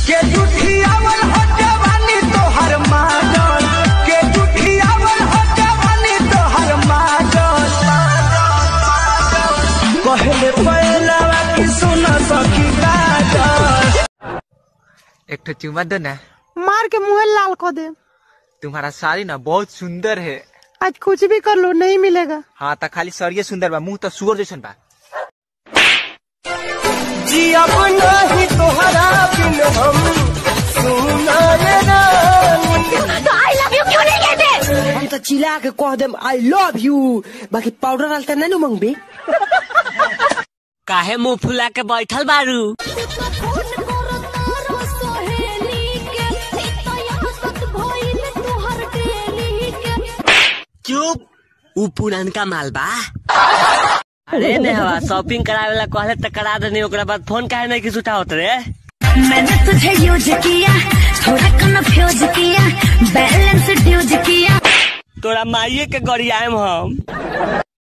के जुठियावल हो जवानी तोहर माजल के जुठियावल हो जवानी तोहर माजल कहले पहलवा की सुन सखी काजल एक ठो चुम्मा दो ना मार के मुंह लाल कर दे तुम्हारा साड़ी ना बहुत सुंदर है आज कुछ भी कर लो नहीं मिलेगा हाँ तो खाली सरिये सुंदर बा मुंह तो सुअर जैसन बा जियब नहीं तोहरा बिन हम सुनाए रानी तो आई लव यू क्यों नहीं कहते हम तो चिल्ला के कह देम आई लव यू बाकी पाउडर डालते नहीं नु मंगबे काहे मुंह फुला के बैठल बारू चुप ऊ पुरानका माल बा अरे नेहवा शॉपिंग करावे ला कहले त करा देनी ओकरा बाद फोन काहे नहीं किस उठावत रे मैंने तुझे यूज किया थोड़ा कन्फ्यूज किया बैलेंस ड्यूज किया तोरा माइये के गरियाएम हम